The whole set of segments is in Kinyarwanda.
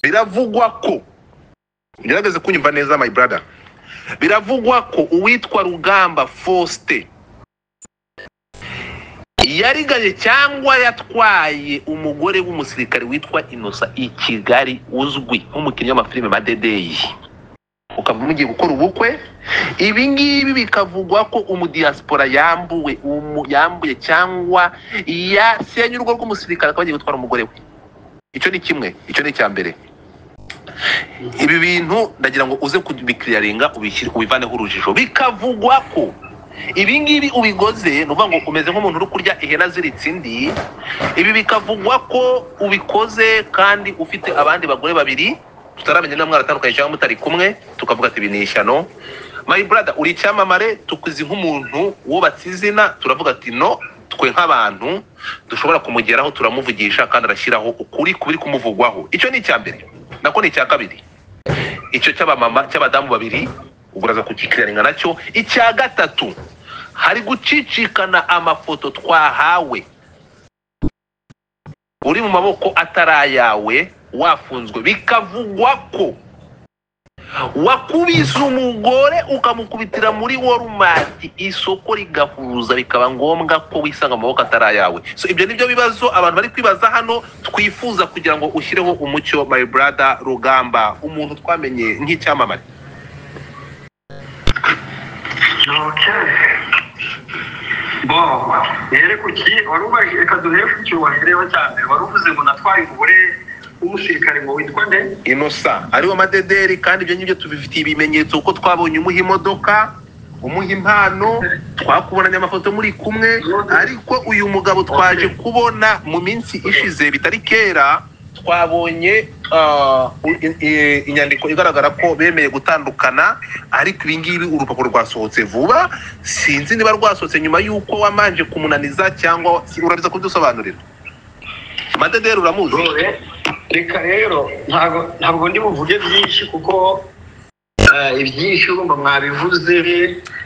biravugwa ko ngerageze kunyumva neza my brother biravugwa ko uwitwa rugamba faustin yariganye cyangwa yatwaye umugore w'umusirikare witwa inosa i kigali uzwi nk'umukinnyi w'amafilime madedeyi ukavuga mugiye gukora ubukwe ibi ngibi bikavugwa ko umudiyasipora yambuwe umu- yambuye cyangwa yasenye urugo rw'umusirikare akaba agiye gutwara umugore we icyo ni kimwe icyo ni icya mbere ibi bintu ndagira ngo uze kubikiriyaringa ubishyire ubivaneho urujijo bikavugwa ko ibi ngibi ubigoze ni ukuvuga ngo umeze nk'umuntu uri kurya ihera aziritse indi ibi bikavugwa ko ubikoze kandi ufite abandi bagore babiri tutaramenya niba mwaratandukanye cyangwa mutari kumwe tukavuga ati ibi ni ishyano my brother uri icyamamare tukuzi nk'umuntu wubatse izina turavuga ati no twe nk'abantu dushobora kumugeraho turamuvugisha kandi arashyiraho ukuri kubiri kumuvugwaho icyo ni icya mbere nako ni icya kabiri icyo cy'abamama cy'abadamu babiri ubwo uraza kukikiranya nacyo icya gatatu hari gucicikana amafoto twahawe uri mu maboko atari ayawe wafunzwe bikavugwa ko wakubise umugore ukamukubitira muri warumati isoko rigahuza bikaba ngombwa ko wisanga mu maboko atari ayawe so ibyo nibyo bibazo abantu bari kwibaza hano twifuza kugira ngo ushyireho umucyo my brother rugamba umuntu twamenye nk'icyamamare bo rero kuki wari ubaje reka duhere ku cyo wahereho cya mbere wari uvuze ngo natwaye umugore w'umusirikare ngo witwa nde inosa ariwo madederi kandi ibyo ngibyo tubifitiye ibimenyetso kuko twabonye umuha imodoka umuha impano twakubonanye amafoto muri kumwe ariko uyu mugabo twaje kubona mu minsi ishize bitari kera twabonye ah, i- i- inyandiko igaragara ko bemeye gutandukana ariko ibi ngibi urupapuro rwasohotse vuba sinzi niba rwasohotse nyuma y'uko wamanje kumunaniza cyangwa urabiza kudusobanurira madederi uramuzi Dore, reka rero ntabwo ntabwo ndi buvuge byinshi kuko eh, ibyinshi ugomba mwabivuze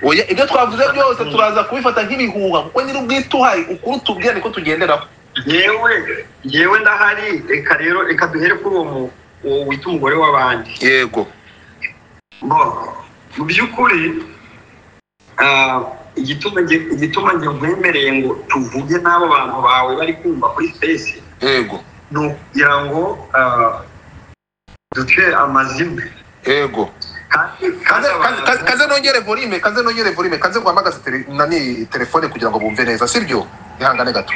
oya ibyo twavuze byose turaza kubifata nk'ibihuha kuko nyiri ubwite uhaye ukuri tubwira niko tugenderaho yewe yewe ndahari reka rero reka duhere kuri uwo mu- uwo wita umugore w'abandi yego bo mu by'ukuri ah, igituma nge- igituma nge nkwemereye ngo tuvuge n'abo bantu bawe bari kumva kuri fesi yego ni ukugira ngo ah, duce amazimwe yego kandi kandi kaze abantu- kaze- kaze nongere volume kaze nongere volume kaze guhamagaze tele- nani telefone kugira ngo bumve neza sibyo ihangane gato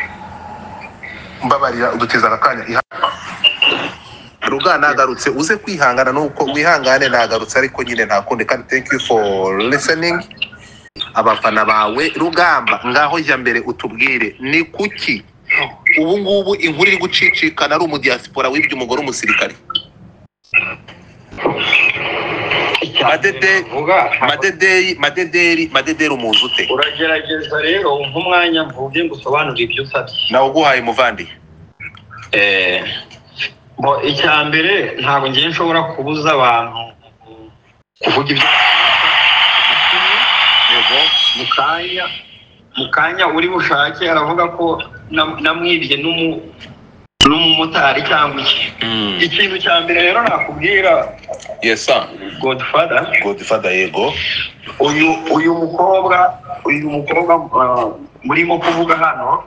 mbabarira uduteza akanya Iha- ruga nagarutse uze kwihangana nuko wihangane nagarutse ariko nyine nta kundi kandi thank you for listening abafana bawe rugamba ngaho jya mbere utubwire ni kuki ubu ngubu inkuru iri gucicikana ari umudiyasipora wibye umugore w'umusirikare Madede- Vuga, madederi madederi madederi umuzi ute uragerageza rero wumva umwanya mvuge ngo usobanure ibyo usabye nawe uguhaye muvandi Eh, bo icya mbere ntabwo ngiye nshobora kubuza abantu kuvuga ibyo yego mu kanya mu kanya uri bushake aravuga ko nam- namwibye n'umu- n'umumotari cyangwa iki ikintu cya mbere rero nakubwira yesa godfather godifada yego uyu uyu mukobwa uyu mukobwa ah, murimo kuvuga hano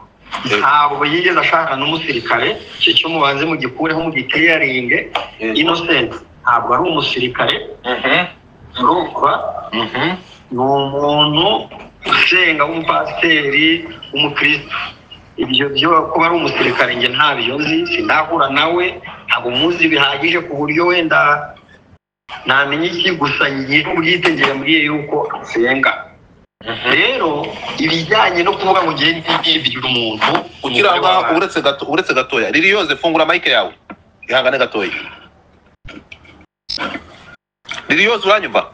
Eh. ntabwo yigeze ashaka n'umusirikare icyo cyo mubanze mugikureho mugikiriyaringe innocent ntabwo ari umusirikare urumva Mhm. ni umuntu usenga w'umupasiteri w'umukristo ibyo byo kuba ari umusirikare nge ntabyo nzi sindahura nawe ntabwo muzi bihagije ku buryo wenda ntamenya iki gusa ngiye ubwitegeye mbwiye yuko asenga rero ibijyanye no kuvuga ngo ngiye ndibwira umuntu kugira ngo uretse gato uretse gatoya riri yoze fungura mike yawe ihangane gatoya riri yoze uranyumva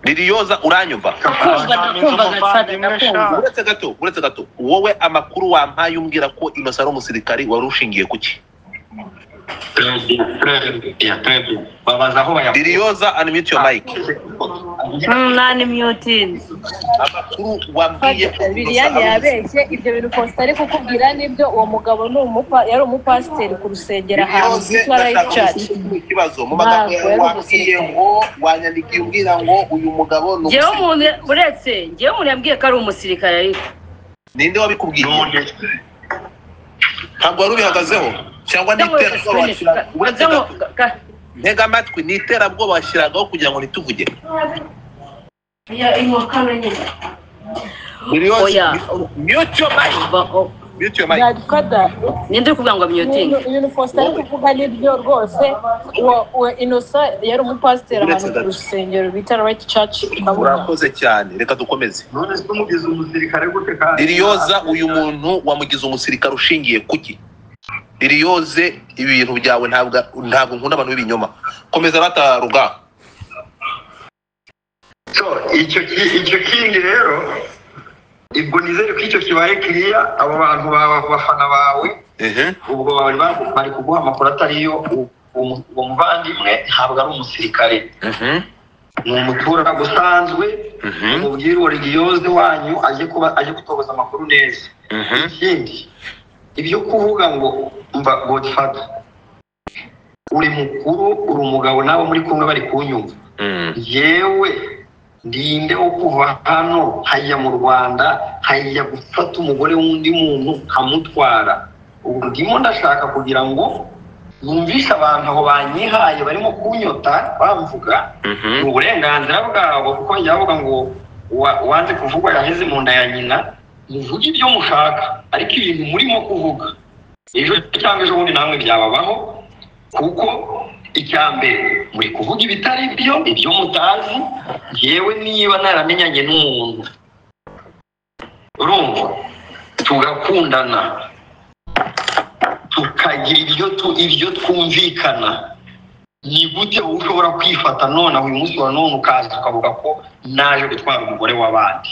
riri yoza uranyumva Nakumva, nakumva, Godfather, nakumva. uretse gato uretse gato wowe amakuru wampaye umbwira ko inosa ari umusirikari wari ushingiye ku ki Très bien, très bien, très bien. babaza aho bayakuye riri yoza unmute your mic nani myutini amakuru wambwiye ko Liliane yabeshye ibyo bintu Faustin ari kukubwira nibyo uwo mugabo ni umupa yari umupasiteri ku rusengero ahantu Yose hitwa Life ndashaka Church gusubiza ikibazo mu magambo Ntabwo yawe yari wambwiye umusirikare. ngo wanyandikiye umbwira ngo uyu mugabo ni ngewe umusirikare umuntu uretse ngewe umuntu yambwiye ko ari umusirikare ariko ninde wabikubwiye ntabwo wari ubihagazeho cyangwa ni iterabwoba washyiraga uretse gato ntega amatwi ni iterabwoba washyiragaho kugira ngo ntituvuge Oya. myute yo mayi myute yo mayi byadukada ninde uri kuvuga ngo myutingi ibintu ibintu Faustin ari kuvuga nibyo rwose uwo uwo Innocent yari umupasiteri ahantu ku rusengero bita Life Church Kabuga urakoze cyane reka dukomeze none se umugize umusirikare gute kandi ririyoza uyu muntu wamugize umusirikare ushingiye kuki ririyoze ibintu byawe ntabwo ntabwo nkunda abantu b'ibinyoma komeza bataruga So, icyo ki- icyo kingi rero ubwo nizere ko icyo kibaye kiriya abo bantu bawe abo bafana bawe ehe ubwo bari ba- bari kuguha amakuru atariyo u- uwo uwo muvandimwe ntabwo ari umusirikare ehe ni umuturage usanzwe Mhm. umubwire uwo regiyoze wanyu aje kuba aje gutoboza amakuru neza ehe ikindi ibyo kuvuga ngo mva godfather uri mukuru uri umugabo nawe muri kumwe bari kunyumva Mm. yewe ndinde wo kuva hano nkajya mu rwanda nkajya gufata umugore w'undi muntu nkamutwara ubu ndimo ndashaka kugira ngo numvishe abantu aho banyihaye barimo kunyota bamvuga Mhm. ni uburenganzira bwabo kuko njya bavuga ngo uwa- uwanze kuvugwa yaheze mu nda ya nyina muvuge ibyo mushaka ariko ibintu murimo kuvuga ejo cyangwa ejo bundi namwe byababaho kuko icya mbere muri kuvuga ibitari byo ibyo mutazi yewe niba naramenyanye n'umuntu urumva tugakundana tukagira ibyo tu- ibyo twumvikana ni gute wowe ushobora kwifata nonaha uyu munsi wa none ukaza ukavuga ko naje gutwara umugore w'abandi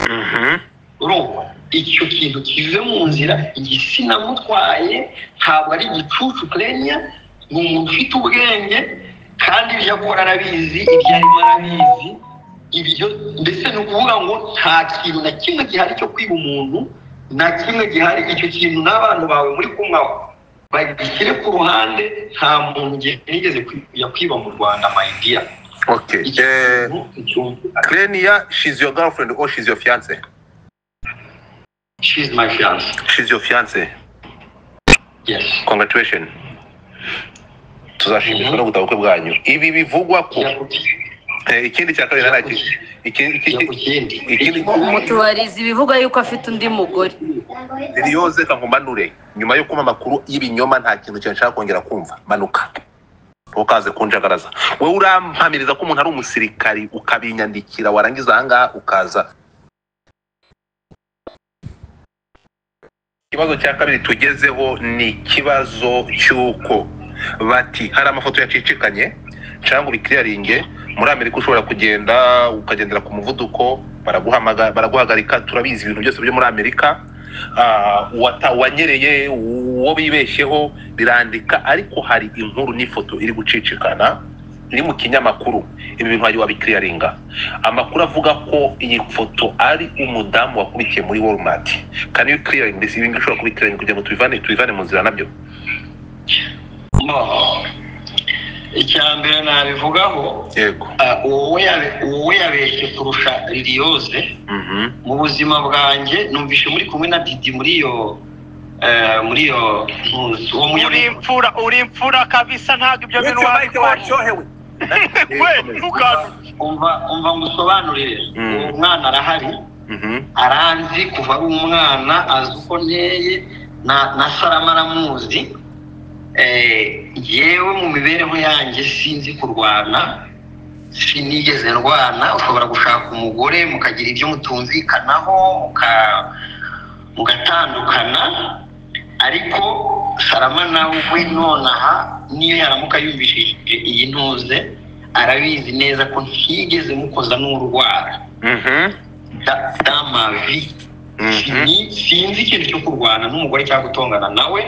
Mhm. urumva icyo kintu kive mu nzira igisina mutwaye ntabwo ari igicucu kurenya ni umuntu ufite ubwenge kandi ibyo akora arabizi ibyo arimo arabizi ibyo ndetse ni ukuvuga ngo nta kintu na kimwe gihari cyo kwiba umuntu nta kimwe gihari icyo kintu n'abantu bawe muri kumwaho bagishyire ku ruhande nta muntu nge- nigeze kwi- yakwiba mu rwanda mayidiya Okay. icyo Eh, kintu icyumvikana. Clenia, she's your girlfriend or she's your fiance? she is my fiance She's your fiance. yes Congratulations. tuzashimishwa no gutaha ubukwe bwanyu ibi bivugwa ku Njya ku- Eh, ikindi cya kabiri nari iki- iki- iki- Njya ku kindi ikindi tubariza ibivuga yuko afite undi mugore ririyoze kankumanure nyuma yo kumva amakuru y'ibinyoma nta kintu cyane nshaka kongera kumva manuka ntukaze kunjagaraza wowe urampamiriza ko umuntu ari umusirikari ukabinyandikira warangiza ahangaha ukaza ikibazo cya kabiri tugezeho ni ikibazo cy'uko bati hari amafoto yacicikanye cyangwa ubikiriyaringe muri amerika ushobora kugenda ukagendera ku muvuduko baraguhamaga- baraguhagarika turabizi ibintu byose byo muri amerika Ah, uwata- uwanyereye uwo bibeshyeho birandika ariko hari inkuru n'ifoto iri gucicikana iri mu kinyamakuru ibi bintu wajya wabikiriyaringa amakuru avuga ko iyi foto ari umudamu wakurikiye muri walmart can you clearing this ibintu ushobora kubikiriyaringa kugira ngo tubivane tubivane mu nzira nabyo Mo, icya mbere nabivugaho yego ah, wowe yabe- wowe yabeshye kurusha ririyoze Mhm. mu buzima bwanjye numvishe muri kumwe na didi muri iyo eh, muri iyo ntuzi uwo uri munyabuzima imfura uri imfura kabisa ntabwo ibyo bintu wabikora we ntugaruke umva umva ngusobanurire Mm. uwo mwana arahari Mhm. aranzi kuva ari umwana azi uko nteye na na sarama aramuzi Eh, yewe mu mibereho yanjye sinzi kurwana sinigeze ndwana ushobora gushaka umugore mukagira ibyo mutumvikanaho muka- mugatandukana ariko sarama nawe we nonaha niyo yaramuka yumvishije iyi ntuze arabizi neza ko ntigeze mukoza n'urwara Mhm. da- damavi Mhm. Ni- sinzi ikintu cyo kurwana n'umugore cyangwa gutongana nawe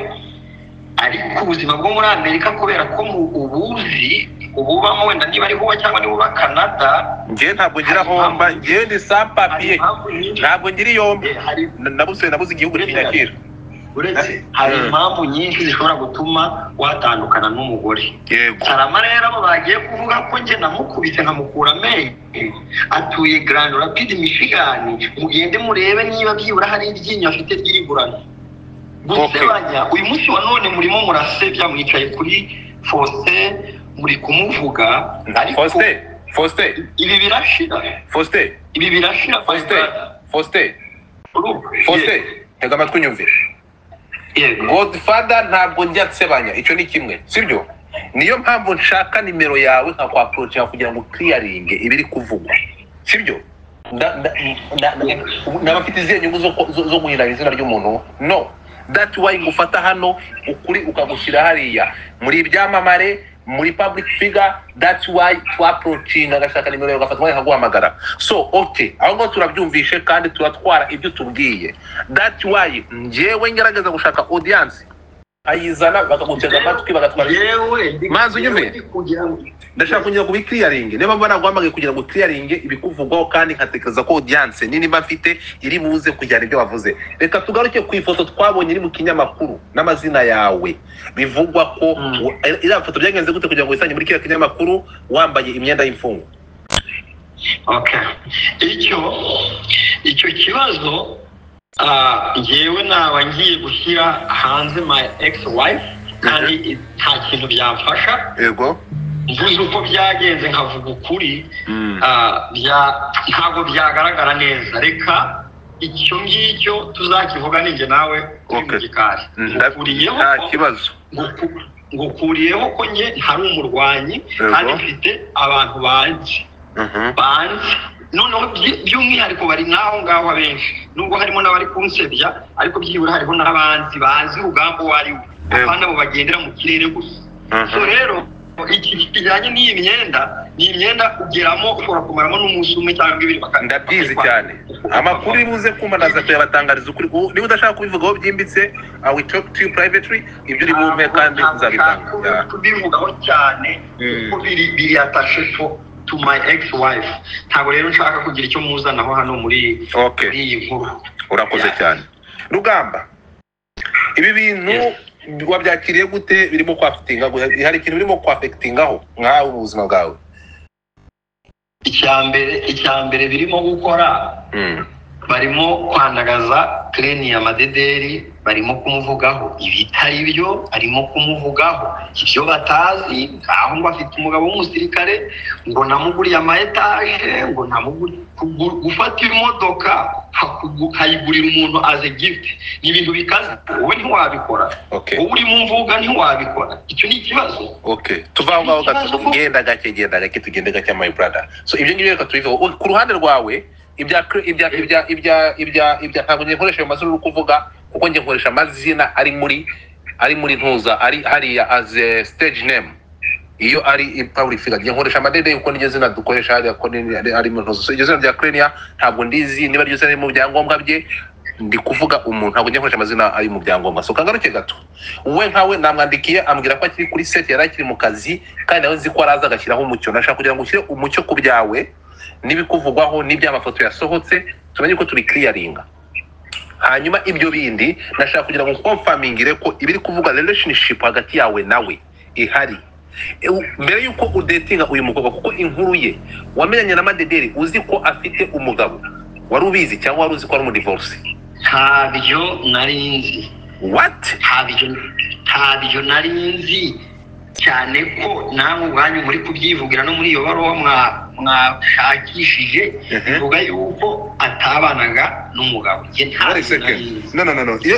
ariko ubuzima bwo muri amerika kubera ko mu ubuzi ububamo wenda niba ari buba cyangwa niba uba kanada ngewe ntabwo ngira homba ngewe ni hari sampapiye impamvu nyinshi ntabwo ngira iyomba Eh, hari Na- nabuze nabuze igihugu kinyakira uretse hari Mm. impamvu nyinshi zishobora gutuma watandukana n'umugore yego sarama rero abo bagiye kuvuga ko njye namukubise nkamukura amenyo atuye Grand Rapids Michigan mugende murebe niba byibura hari iryinyo afite ry'iriburana gusebanya uyu munsi wa none murimo murasebya mwicaye kuri Faustin muri kumuvuga ariko Faustin Faustin ibi birashira Faustin ibi birashira Faustin Faustin Urumva? Faustin tega amatwi unyumvire Yego. godfather ntabwo njya nsebanya icyo ni kimwe sibyo niyo mpamvu nshaka nimero yawe nkakwaprocha kugira ngo clearinge ibiri kuvugwa sibyo nda nda- nda- nda- naba mfite izihe nyungu zo ko- zo- zo guhindanya izina ry'umuntu no that why ngufata hano ukuri ukagushyira hariya muri ibyamamare muri public figure that's why twaprocinga agashaka nimero yawe ugafata umwanya akaguhamagara so okay aho ngaho turabyumvishe kandi turatwara ibyo tubwiye that why njyewe ngerageza gushaka audience ayizana bakagutega amatwi bagatwara yewe Mazi unyumve? ndashaka kugira ngo ubikiriyaringe niba mbona guhamagaye kugira ngo ukiriyaringe ibikuvugwaho kandi nkatekereza ko audience nini mba mfite iri buze kujyana ibyo bavuze reka tugaruke ku ifoto twabonye iri mu kinyamakuru n'amazina yawe bivugwa ko Mm. wa- iriya foto byagenze gute kugira ngo wisange muri kiriya kinyamakuru wambaye imyenda y'imfungwa okay icyo icyo kibazo ah, njyewe naba ngiye gushyira hanze my ex wife kandi nta kintu byamfasha yego mvuze uko byagenze nkavuga ukuri ah, bya- ntabwo byagaragara neza reka icyo ngicyo tuzakivuga ninjye nawe kuri mu Okay. gikari Ngukuriyeho nta ko- kibazo nguku- ngukuriyeho ko njye ntari umurwanyi kandi Yego. mfite abantu banjye Mhm. banze noneho by- by'umwihariko bari n'aho ngaho abenshi nubwo harimo n'abari kunsebya ariko byibura hariho n'abanzi bazi urugamba uwo ari we Yego. abandi abo bagendera mu kirere gusa so Mhm. rero iki kijyanye n'iyi myenda ni imyenda ugeramo ushobora kumaramo n'umunsi umwe cyangwa ibiri baka- ndabyizi bakayikwa- cyane amakuru iri buze kumva naza kuyabatangariza ukuri Ubu- niba udashaka kubivugaho byimbitse i will talk to you privately ibyo uri bumve kandi nzabitanga Yeah. kubivugaho cyane kuko biri biri atashe fo to my ex wife ntabwo rero nshaka kugira icyo muzanaho hano muri okay muri iyi nkuru urakoze Yeah. cyane rugamba ibi bintu Yes. wabyakiriye gute birimo kwafetinga gu- hari ikintu birimo kwafetingaho nkawe mu buzima bwawe icya mbere icya mbere birimo gukora barimo kwandagaza treni ya madederi barimo kumuvugaho ibitari byo barimo kumuvugaho ibyo batazi ngaho ngo afite umugabo w'umusirikare ngo namuguriye amayetaje ngo namuguri kugu- gufata imodoka hakugu- hayigurira umuntu aze gift ni ibintu bikaze wowe ntiwabikora okay wowe uri mu mvuga ntiwabikora icyo ni ikibazo okay tuva aho ngaho gato Ikibazo ko- genda gake genda gake tugende gake my brother so ibyo ngibyo reka tubiveho U- ku ruhande rwawe ibya ibya ibya ibya ibya ibya ntabwo njye nkoresha ayo mazina uri kuvuga kuko njye nkoresha amazina ari muri ari muri ntuza ari hariya as a stage name iyo ari public figure njye nkoresha amadede kuko niryo zina dukoresha hariya ko ni- ari- ari mu ntuza so iryo zina rya Clenia ntabwo ndizi niba ryo zina riri mu byangombwa bye ndi kuvuga umuntu ntabwo njye nkoresha amazina ari mu byangombwa so kangaruke gato we nkawe namwandikiye ambwira ko akiri kuri set yari akiri mu kazi kandi nawe nzi ko araza agashyiraho umucyo nashaka kugira ngo ushyire umucyo ku byawe n'ibikuvugwaho n'iby'amafoto yasohotse tumenye ko turi clearinga hanyuma ibyo bindi nashaka kugira ngo confirmingire ko ibiri kuvuga relationship hagati yawe nawe ihari Eu- mbere y'uko udetinga uyu mugabo kuko inkuru ye wamenyanye na madederi uzi ko afite umugabo wari ubizi cyangwa wari uzi ko ari umudivorce ntabyo nari nzi what ntabyo ntabyo nari nzi cyane ko namwe ubwanyu muri kubyivugira no muri iyo baruwa mwa- mwashakishije bivuga yuko atabanaga n'umugabo njye Wait a ntabyo nari second. nzi No, no, no, no. Iyo-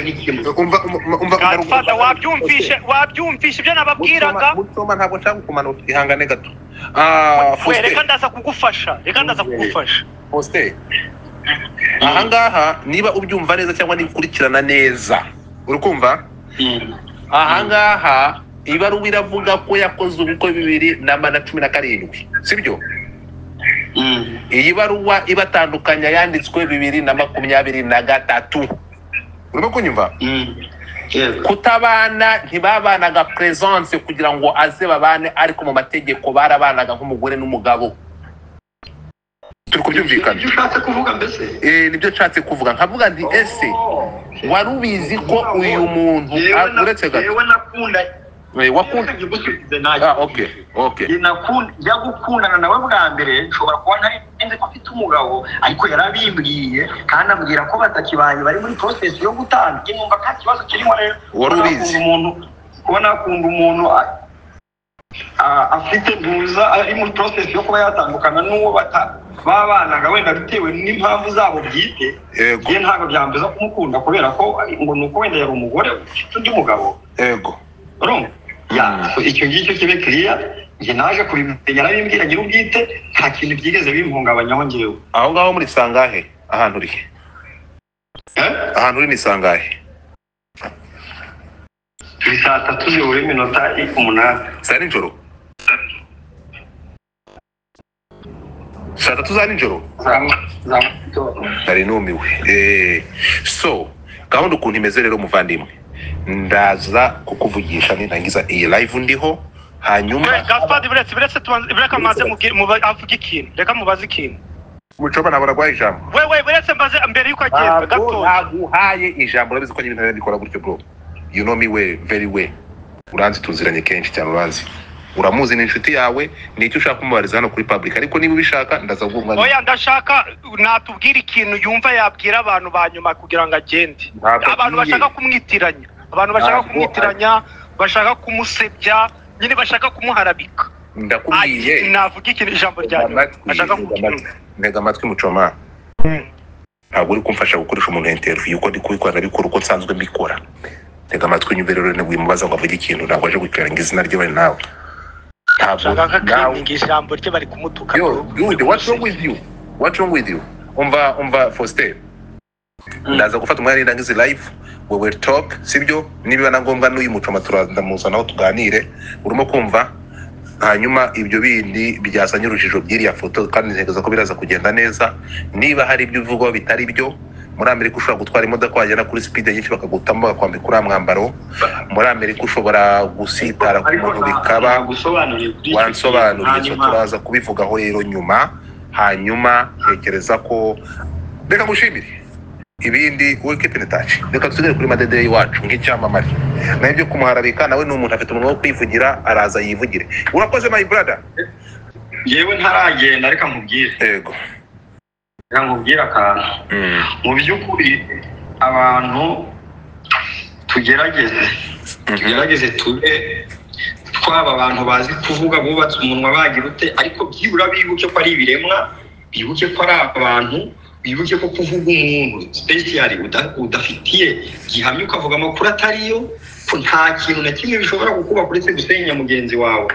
umva umva umva godfather wabyumvishe wabyumvishe ibyo nababwiraga Mutsoma- Mutsoma ntabwo nshaka kumanura ihangane gato Ah, we Faustin, reka ndaza kugufasha reka ndaza kugufasha Faustin. aha ngaha niba ubyumva neza cyangwa nikurikirana neza uri kumva Mm. aha ngaha ibaruwa iravuga ko yakoze ubukwe bibiri na mana cumi na karindwi sibyo Mm. iyi baruwa ibatandukanya yanditswe bibiri na makumyabiri na gatatu urimo kunyumva Mm. yego kutabana ntibabanaga presence kugira ngo aze babane ariko mu mategeko barabanaga nk'umugore n'umugabo turi kubyumvikana ibyo ushatse kuvuga mbese Eh, nibyo nshatse kuvuga nkavuga nti ese wari ubizi ko uyu muntu Yewe ah, na- uretse gato yewe nakunda Eh, wakunda Yewe nagusubize ntacyo. ah okay okay Njye nakunda- njya gukundana nawe bwa mbere nshobora kuba nari nzi ko afite umugabo ariko yarabimbwiye kandi ambwira ko batakibaye bari muri process yo gutanga njye numva nta kibazo kirimo rero Wari Kuba ubizi. nakunda umuntu- kuba nakunda umuntu a- a- afite buza ari muri process yo kuba yatandukana n'uwo bata- babanaga wenda bitewe n'impamvu zabo bwite yego njye ntabwo byambuza kumukunda kubera ko ngo ni uko wenda yari umugore ufite undi mugabo yego urumva ya icyo ngicyo kibe kiriya njye naje kubimenya nabimbwira nyiri ubwite nta kintu byigeze bimpungabanyaho njyewe aho ngaho muri sangahe ahantu uri Eh? ahantu uri ni sangahe ni saa tatu zibura iminota umunani za nijoro saa tatu za nijoro za za mu gitondo nari numiwe Eh, so gahunda ukuntu imeze rero muvandimwe ndaza kukuvugisha ninangiza iyi live ndiho hanyuma gaspard biretse biretse tubanze- bireka mbanze mubwi- muba- avuge ikintu reka mubaze ikintu mucoba nabwo arwaye ijambo wewe biretse mbaze mbere yuko agenda ntabwo gato ntaguhaye ijambo urabizi ko nyine ntari bikora gutyo bro you know me well very well uranzi tuziranye kenshi cyane uranzi uramuzi ni inshuti yawe ni icyo ushaka kumubariza hano kuri public ariko niba ubishaka ndaza kukumva oya ndashaka natubwira ikintu yumva yabwira abantu ba nyuma kugira ngo agende Ntabwo abantu agiye. bashaka kumwitiranya abantu bashaka Ntabwo kumwitiranya bashaka kumusebya nyine bashaka kumuharabika ndakubwiye Ati, navuga ikintu ijambo Ntega ryanjye amatwi, ashaka ntega amatwi, ntega amatwi mucoma ntabwo uri kumfasha gukoresha umuntu interview uko ndi kubikora nabikora uko nsanzwe mbikora tega amatwi unyumve rero nibwimubaza ngo avuge ikintu ntabwo aje gucuranga izina rye bari nawe ntabwo nawe ashaka kwiringa ijambo rye bari kumutuka yo bro. dude what's wrong with you what's wrong with you umva umva Faustin ndaza gufata umwanya ndangize live we will talk sibyo nibiba na ngombwa n'uyu mucoma turandamuzanaho tuganire urimo kumva hanyuma ibyo bindi byazanye urujijo by'iriya foto kandi ntekereza ko biraza kugenda neza niba hari ibyo uvugwaho bitari byo muri amerika ushobora gutwara imodoka wagera kuri sipide nyinshi bakagutamo bakakwambika uriya mwambaro muri amerika ushobora gusitara ku ariko muntu nta- bikaba nagusobanuriye kuri icyo wansobanuriye kintu. so Hanyuma- turaza kubivugaho rero nyuma hanyuma ntekereza ko reka ngushimire ibindi we keep in touch reka dusigare kuri madedeyi wacu nk'icyamamare nawe byo kumuharabika nawe ni umuntu afite umuntu wo kwivugira araza yivugire urakoze my brother yewe ntaragenda reka mubwire yego reka mubwire akantu Mm, mu by'ukuri abantu tugerageze mhm. tugerageze tube twaba abantu bazi kuvuga bubatse umunwa bagira ute ariko byibura bibuke ko ari ibiremwa bibuke ko ari abantu bibuke ko kuvuga umuntu specially uda- udafitiye gihamya ukavuga amakuru atariyo ko nta kintu na kimwe bishobora kukuba kuretse gusenya mugenzi wawe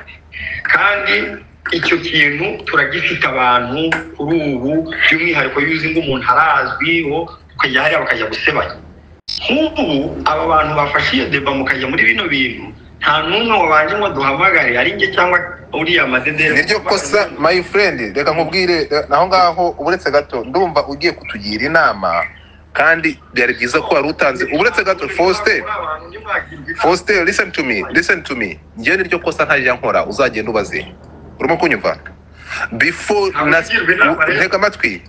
kandi icyo kintu turagifite abantu kuri ubu by'umwihariko iyo uzi ngo umuntu arazwiho ukajya hariya bakajya gusebanya nk'ubu aba bantu bafashe iyo deba mukajya muri bino bintu nta n'umwe wabanje ngo duhamagare ari njye cyangwa uriya madederi niryo kosa my friend reka nkubwire eh, naho ngaho uburetse gato ndumva ugiye kutugira inama kandi byari byiza ko wari utanze uburetse gato Faustin Faustin, listen to me, listen to me. Njye niryo kosa ntajya nkora, uzagenda ubaze. Urimo kunyumva? Before Ntabwo na tugirwa inama rero. nteka amatwi.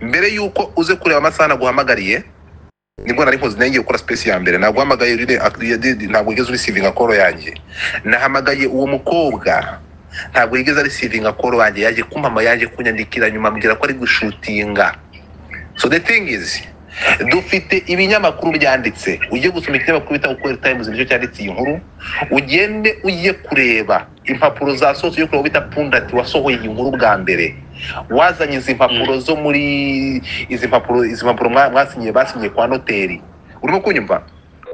Mbere yuko uze kureba amasaha naguhamagariye, nibwo nari nkoze nengeye gukora space ya mbere. Naguhamagaye rire ntabwo yigeze receiving call yanjye. Nahamagaye uwo mukobwa ntabwo yigeze receiving call yanjye, yaje kumpama yaje kunyandikira nyuma ambwira ko ari gushutinga. So the thing is, dufite ibinyamakuru byanditse ujye gusoma ikinyamakuru bita ukweri times nicyo cyanditse iyi nkuru ugende ugiye kureba impapuro zasohotse yo kureba bita pundati wasohoye iyi nkuru bwa mbere wazanye izi mpapuro zo muri izi mpapuro izi mpapuro mwa- mwasinyiye basinyiye kwa noteri urimo kunyumva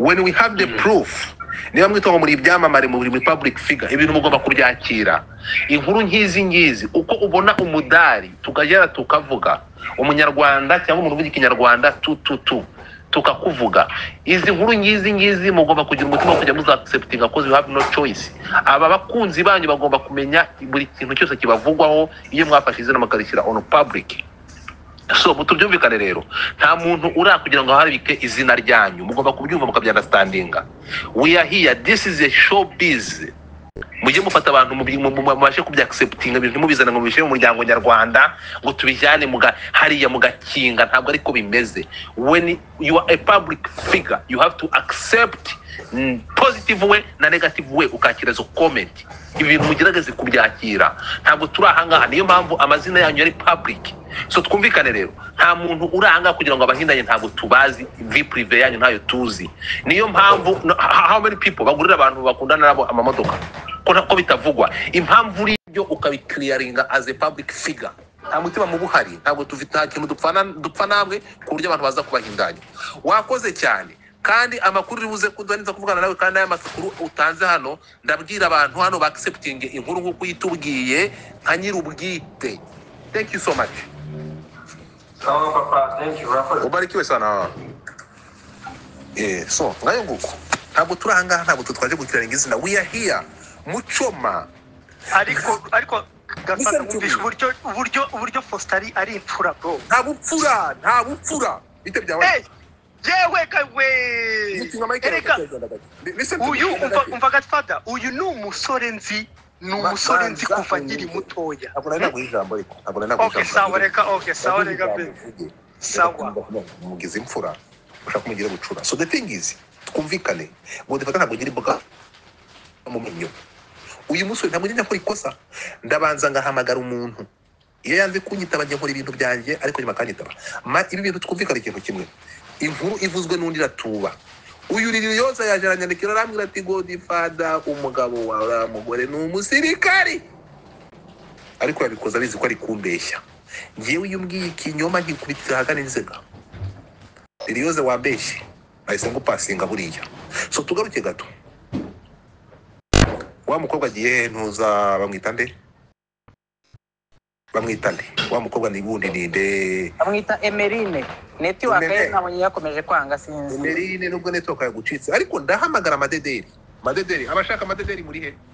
when we have the proof niba mwitwa ngo muri ibyamamare mu buri public figure ibintu mugomba kubyakira inkuru nk'izi ngizi uko ubona umudari tukagera tukavuga umunyarwanda cyangwa umuntu uvuga ikinyarwanda tu tu tu tukakuvuga izi nkuru ngizi ngizi mugomba kugira umutima wo kujya muzakiseputinga kozi you have no choice aba bakunzi banyu bagomba kumenya buri kintu cyose kibavugwaho iyo mwafashe izina mukarishyira on public so mutubyumvikane rero nta muntu urakugira ngo aharabike izina ryanyu mugomba kubyumva mukabyandastandiga we are here this is a show biz mujye mufata abantu mubyi- mu- mu- mubashe kubyakiseputinga ibintu mubizana ngo mubishyire mu muryango nyarwanda ngo tubijyane mu ga- hariya mu gakinga ntabwo ariko bimeze when you are a public figure you have to accept mm, positive way na negative way ukakira izo comment ibintu mugerageze kubyakira ntabwo turi ahangaha niyo mpamvu amazina yanyu ari public so twumvikane rero nta muntu uri ahangaha kugira ngo abahindanye ntabwo tubazi vi prive yanyu ntayo tuzi niyo mpamvu no- how many people bagurira abantu bakundana nabo amamodoka ko nako bitavugwa impamvu uri byo ukabikiriyaringa as a public figure nta mutima mubi uhari ntabwo tuvi- nta kintu dupfana dupfa namwe ku buryo abantu baza kubahindanya wakoze cyane kandi amakuru uri buze kudaniriza kuvugana nawe kandi aya makuru utanze hano ndabwira abantu hano bakiseputinge inkuru nk'uko uyitubwiye nka nyir'ubwite thank you so much Sawa papa, thank you, urakoze. ubarikiwe sana eh so ngayo nguko ntabwo turi ahangaha ntabwo tutwaje gukiranira izina we are here mucoma ariko ariko Mister gasaza wumvisha Cyubi. uburyo uburyo uburyo Faustin ari ari imfura bro nta bupfura nta bupfura bitebya Eh, yewe ka we ereka uyu umva umva gatfada uyu ni umusore nzi ni Ma- umusore manza, nzi kuva nkiri unyumve. mutoya abona ntabwo ijambo ariko abona ntabwo okay sawa reka okay sawa reka be sawa umugize imfura ushaka kumugira gucura so the thing is twumvikane ngo dufata ntabwo ngira imboga mu menyo uyu musore ntabwo njya akora ikosa ndabanza ngahamagara umuntu iyo yanze kunyitaba njya nkora ibintu byanjye ariko nyuma akanyitaba Ma- ibi bintu twumvikane ikintu kimwe inkuru ivuzwe n'undi iratuba uyu ririyoza yaje aranyandikira arambwira ati godifada umugabo wawe uriya mugore ni umusirikari ariko yabikoze abizi ko ari kumbeshya ngewe iyo umbwiye ikinyoma nkikubitira ahagana inzega ririyoza wambeshye nahise ngupasinga buriya so tugaruke gato wa mukobwa agiye he? ntuza bamwita nde bamwita nde wa mukobwa ni bundi ni nde bamwita emerine netiwaka ye Emerine. ntabwo yakomeje kwanga sinzi emerine nubwo netiwaka yagucitse ariko ndahamagara amadederi amadederi abashaka amadederi muri he